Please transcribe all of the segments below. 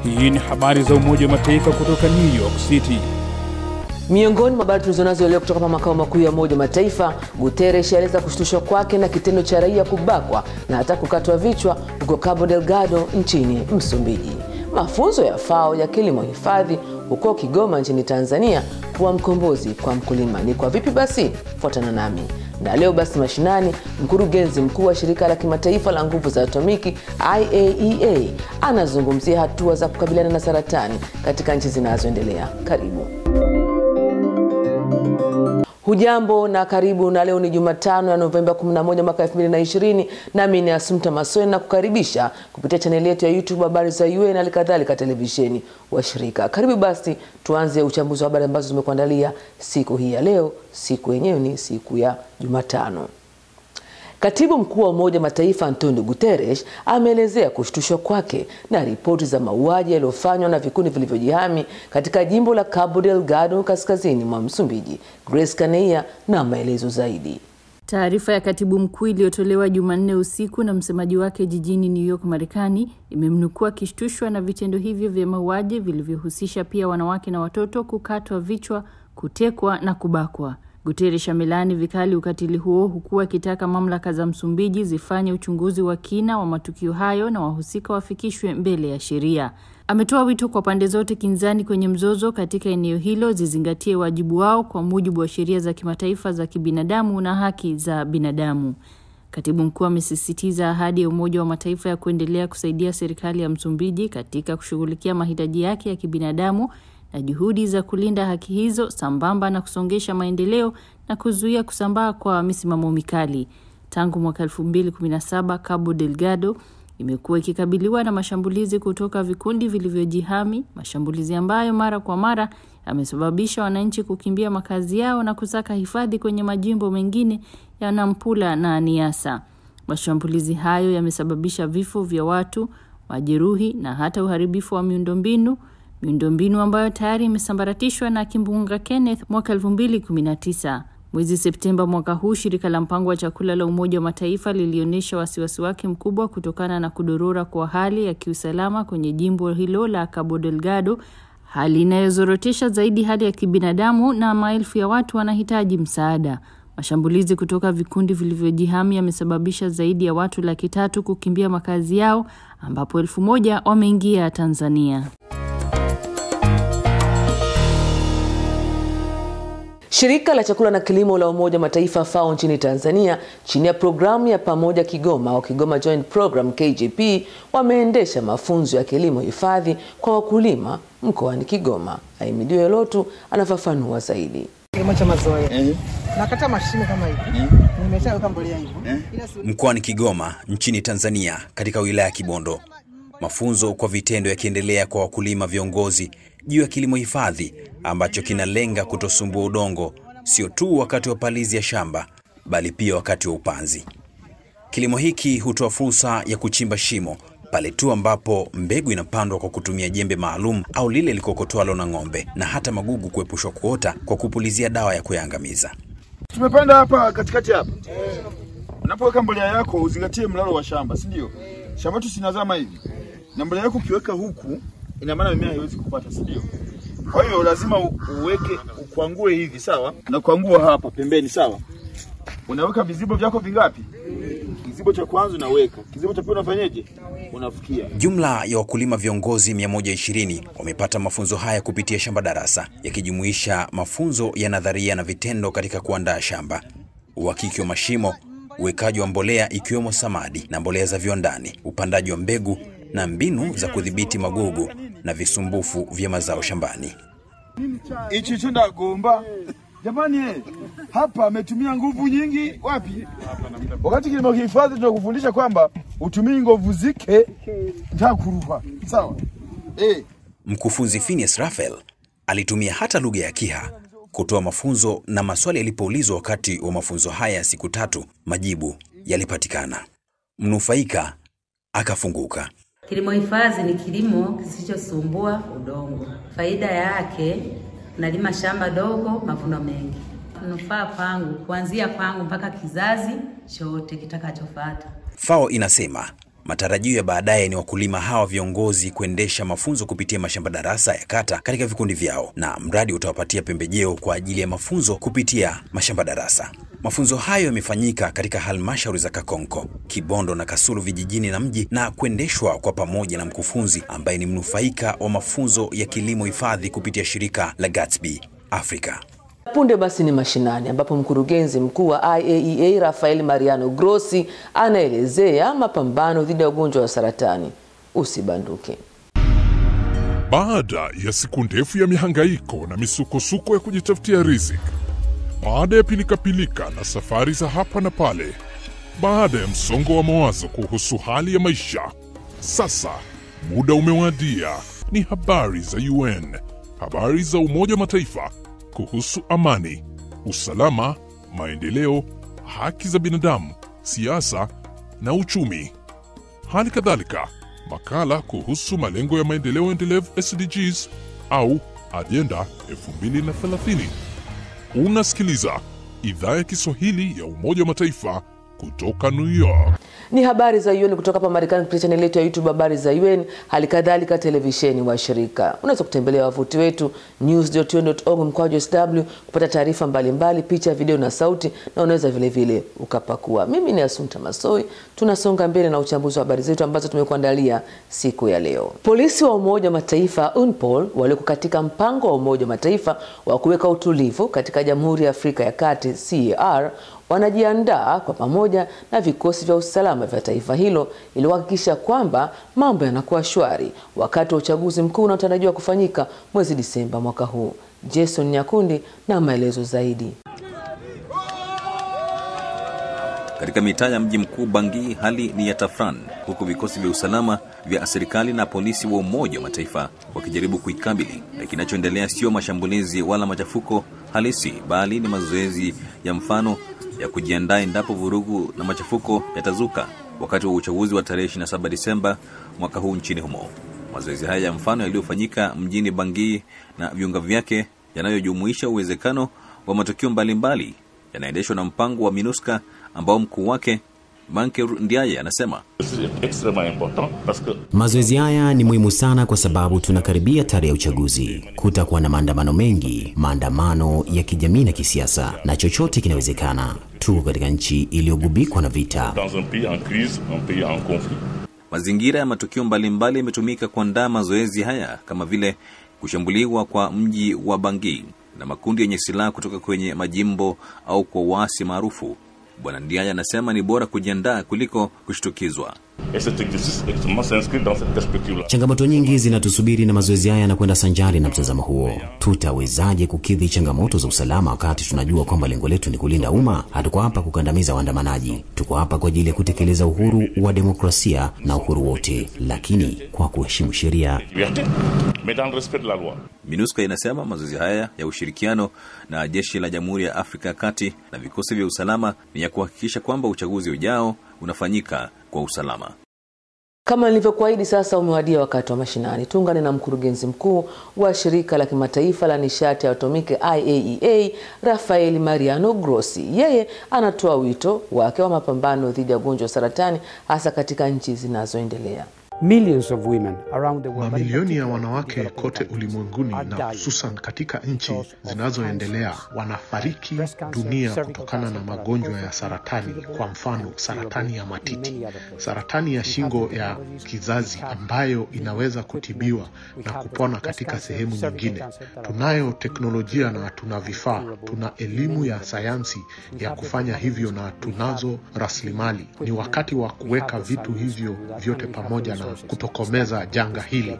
Hii ni habari za Umoja wa Mataifa kutoka New York City. Miongoni mwa habari tulizonazo leo kutoka makao makuu ya Umoja wa Mataifa, Guterres aeleza kushtushwa kwake na kitendo cha raia kubakwa na hata kukatwa vichwa huko Cabo Delgado nchini Msumbiji. Mafunzo ya FAO ya kilimo hifadhi huko Kigoma nchini Tanzania kuwa mkombozi kwa mkulima. Ni kwa vipi basi? Fuatana nami na leo basi mashinani, mkurugenzi mkuu wa shirika la kimataifa la nguvu za atomiki IAEA anazungumzia hatua za kukabiliana na saratani katika nchi zinazoendelea. Karibu. Hujambo na karibu, na leo ni Jumatano ya Novemba 11 mwaka 2020, nami ni Asumta Masweni na kukaribisha kupitia chaneli yetu ya YouTube habari za UN na kadhalika televisheni washirika. Karibu basi tuanze uchambuzi wa habari ambazo zimekuandalia siku hii ya leo. Siku yenyewe ni siku ya Jumatano. Katibu mkuu wa Umoja wa Mataifa Antonio Guterres ameelezea kushtushwa kwake na ripoti za mauaji yaliyofanywa na vikundi vilivyojihami katika jimbo la Cabo Delgado kaskazini mwa Msumbiji. Grace Kaneia na maelezo zaidi. Taarifa ya katibu mkuu iliyotolewa Jumanne usiku na msemaji wake jijini New York, Marekani, imemnukua akishtushwa na vitendo hivyo vya mauaji vilivyohusisha pia wanawake na watoto kukatwa vichwa, kutekwa na kubakwa. Guterres amelaani vikali ukatili huo huku akitaka mamlaka za Msumbiji zifanye uchunguzi wa kina wa matukio hayo na wahusika wafikishwe mbele ya sheria. Ametoa wito kwa pande zote kinzani kwenye mzozo katika eneo hilo zizingatie wajibu wao kwa mujibu wa sheria za kimataifa za kibinadamu na haki za binadamu. Katibu mkuu amesisitiza ahadi ya Umoja wa Mataifa ya kuendelea kusaidia serikali ya Msumbiji katika kushughulikia mahitaji yake ya kibinadamu na juhudi za kulinda haki hizo sambamba na kusongesha maendeleo na kuzuia kusambaa kwa misimamo mikali. Tangu mwaka 2017 Cabo Delgado imekuwa ikikabiliwa na mashambulizi kutoka vikundi vilivyojihami, mashambulizi ambayo mara kwa mara yamesababisha wananchi kukimbia makazi yao na kusaka hifadhi kwenye majimbo mengine ya Nampula na Niassa. Mashambulizi hayo yamesababisha vifo vya watu, majeruhi na hata uharibifu wa miundombinu miundombinu ambayo tayari imesambaratishwa na kimbunga Kenneth mwaka 2019. Mwezi Septemba mwaka huu, shirika la mpango wa chakula la Umoja wa Mataifa lilionyesha wasiwasi wake mkubwa kutokana na kudorora kwa hali ya kiusalama kwenye jimbo hilo la Cabo Delgado, hali inayozorotesha zaidi hali ya kibinadamu na maelfu ya watu wanahitaji msaada. Mashambulizi kutoka vikundi vilivyojihami yamesababisha zaidi ya watu laki tatu kukimbia makazi yao, ambapo elfu moja wameingia Tanzania. Shirika la chakula na kilimo la Umoja wa Mataifa FAO nchini Tanzania chini ya programu ya pamoja Kigoma au Kigoma Joint Program KJP wameendesha mafunzo ya kilimo hifadhi kwa wakulima mkoani Kigoma. Aimidio Lotu anafafanua zaidi. Kilimo cha mazoea eh, nakata mashine kama hivi eh, nimeshaweka mbolea hivyo eh. Mkoani Kigoma nchini Tanzania, katika wilaya ya Kibondo, mafunzo kwa vitendo yakiendelea kwa wakulima viongozi juu ya kilimo hifadhi ambacho kinalenga kutosumbua udongo sio tu wakati wa palizi ya shamba bali pia wakati wa upanzi. Kilimo hiki hutoa fursa ya kuchimba shimo pale tu ambapo mbegu inapandwa kwa kutumia jembe maalum au lile likokotwalo na ng'ombe, na hata magugu kuepushwa kuota kwa kupulizia dawa ya kuyaangamiza. Tumepanda hapa katikati hapa. Unapoweka mbolea yako uzingatie mlalo wa shamba, si ndio? Shamba tu sinazama hivi, na mbolea yako ukiweka huku ina maana mimea haiwezi kupata, si ndio? Kwa hiyo lazima uweke ukwangue hivi, sawa, na kuangua hapa pembeni, sawa. Unaweka vizibo vyako vingapi? Kizibo cha kwanza unaweka, kizibo cha pili unafanyaje? Unafukia. Jumla ya wakulima viongozi 120 wamepata mafunzo haya kupitia shamba darasa, yakijumuisha mafunzo ya nadharia na vitendo katika kuandaa shamba, uhakiki wa mashimo, uwekaji wa mbolea ikiwemo samadi na mbolea za viwandani, upandaji wa mbegu na mbinu za kudhibiti magugu na visumbufu vya mazao shambani. Hichi chenda gomba jamani, eh, hapa ametumia nguvu nyingi wapi? Wakati kilimo hifadhi tunakufundisha kwamba utumii nguvu zike ntakuruha sawa. Eh, Mkufunzi Phineas Raphael alitumia hata lugha ya Kiha kutoa mafunzo, na maswali yalipoulizwa wakati wa mafunzo haya ya siku tatu, majibu yalipatikana. Mnufaika akafunguka. Kilimo hifadhi ni kilimo kisichosumbua udongo. Faida yake, nalima shamba dogo, mavuno mengi. Manufaa kwangu, kuanzia kwangu mpaka kizazi chote kitakachofuata. FAO inasema Matarajio ya baadaye ni wakulima hawa viongozi kuendesha mafunzo kupitia mashamba darasa ya kata katika vikundi vyao, na mradi utawapatia pembejeo kwa ajili ya mafunzo kupitia mashamba darasa. Mafunzo hayo yamefanyika katika halmashauri za Kakonko, Kibondo na Kasulu vijijini na mji na kuendeshwa kwa pamoja na mkufunzi ambaye ni mnufaika wa mafunzo ya kilimo hifadhi kupitia shirika la Gatsby Africa. Punde basi ni mashinani ambapo mkurugenzi mkuu wa IAEA Rafael Mariano Grossi anaelezea mapambano dhidi ya ugonjwa wa saratani. Usibanduke. Baada ya siku ndefu ya mihangaiko na misukosuko ya kujitafutia riziki, baada ya pilikapilika na safari za hapa na pale, baada ya msongo wa mawazo kuhusu hali ya maisha, sasa muda umewadia. Ni habari za UN, habari za Umoja wa Mataifa kuhusu amani, usalama, maendeleo, haki za binadamu, siasa na uchumi. Hali kadhalika makala kuhusu malengo ya maendeleo endelevu SDGs au ajenda 2030. Unasikiliza idhaa ya Kiswahili ya Umoja wa Mataifa kutoka New York. Ni habari za UN kutoka hapa Marekani kupitia chaneli yetu ya YouTube habari za UN, hali kadhalika televisheni wa shirika. Unaweza kutembelea wavuti wetu news.un.org mkwaju sw kupata taarifa mbalimbali, picha, video na sauti, na unaweza vile vile ukapakua. Mimi ni Asunta Masoi, tunasonga mbele na uchambuzi wa habari zetu ambazo tumekuandalia siku ya leo. Polisi wa Umoja wa Mataifa UNPOL walioko katika mpango wa Umoja wa Mataifa wa kuweka utulivu katika Jamhuri ya Afrika ya Kati CAR wanajiandaa kwa pamoja na vikosi vya usalama vya taifa hilo ili kuhakikisha kwamba mambo yanakuwa shwari wakati wa uchaguzi mkuu unaotarajiwa kufanyika mwezi Disemba mwaka huu. Jason Nyakundi na maelezo zaidi. Katika mitaa ya mji mkuu Bangi, hali ni ya tafran, huku vikosi vya usalama vya serikali na polisi wa Umoja wa Mataifa wakijaribu kuikabili. Na kinachoendelea sio mashambulizi wala machafuko halisi, bali ni mazoezi ya mfano ya kujiandaa endapo vurugu na machafuko yatazuka wakati wa uchaguzi wa tarehe 27 Disemba mwaka huu nchini humo. Mazoezi haya ya mfano yaliyofanyika mjini Bangui na viunga vyake yanayojumuisha uwezekano wa matukio mbalimbali yanaendeshwa na mpango wa MINUSCA ambao mkuu wake Banker Ndiaye anasema mazoezi haya ni muhimu sana kwa sababu tunakaribia tarehe ya uchaguzi. Kutakuwa na maandamano mengi, maandamano ya kijamii na kisiasa, na chochote kinawezekana. Tuko katika nchi iliyogubikwa na vita. Mazingira ya matukio mbalimbali yametumika kuandaa mazoezi haya kama vile kushambuliwa kwa mji wa Bangi na makundi yenye silaha kutoka kwenye majimbo au kwa uasi maarufu. Bwana Ndiaye anasema ni bora kujiandaa kuliko kushtukizwa. Changamoto nyingi zinatusubiri na mazoezi haya yanakwenda sanjari na mtazamo huo. Tutawezaje kukidhi changamoto za usalama wakati tunajua kwamba lengo letu ni kulinda umma? Hatuko hapa kukandamiza waandamanaji, tuko hapa kwa ajili ya kutekeleza uhuru wa demokrasia na uhuru wote, lakini kwa kuheshimu sheria. MINUSCA inasema mazoezi haya ya ushirikiano na jeshi la Jamhuri ya Afrika ya Kati na vikosi vya usalama ni ya kuhakikisha kwamba uchaguzi ujao unafanyika kwa usalama. Kama nilivyokuahidi, sasa umewadia wakati wa mashinani. Tuungane na mkurugenzi mkuu wa shirika la kimataifa la nishati ya atomiki IAEA, Rafael Mariano Grossi. Yeye anatoa wito wake wa mapambano dhidi ya ugonjwa wa saratani hasa katika nchi zinazoendelea. Mamilioni ya wanawake kote ulimwenguni na hususan katika nchi zinazoendelea wanafariki dunia kutokana na magonjwa ya saratani. Kwa mfano, saratani ya matiti, saratani ya shingo ya kizazi ambayo inaweza kutibiwa na kupona katika sehemu nyingine. Tunayo teknolojia na tuna vifaa, tuna elimu ya sayansi ya kufanya hivyo na tunazo rasilimali. Ni wakati wa kuweka vitu hivyo vyote pamoja na kutokomeza janga hili.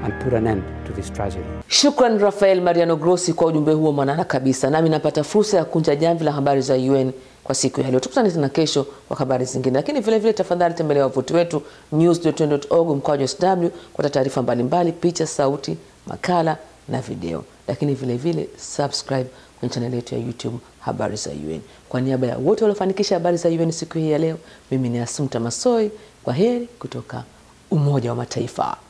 Shukran Rafael Mariano Grossi kwa ujumbe huo mwanana kabisa. Nami napata fursa ya kunja jamvi la habari za UN kwa siku ya leo. Tukutane tena kesho kwa habari zingine, lakini vile vile tafadhali tembelea wavuti wetu news.un.org mkwaju sw kupata taarifa mbalimbali, picha, sauti, makala na video, lakini vile vile subscribe kwenye chaneli yetu ya YouTube habari za UN. Kwa niaba ya wote waliofanikisha habari za UN siku hii ya leo, mimi ni Asumta Masoi. Kwa heri kutoka Umoja wa Mataifa.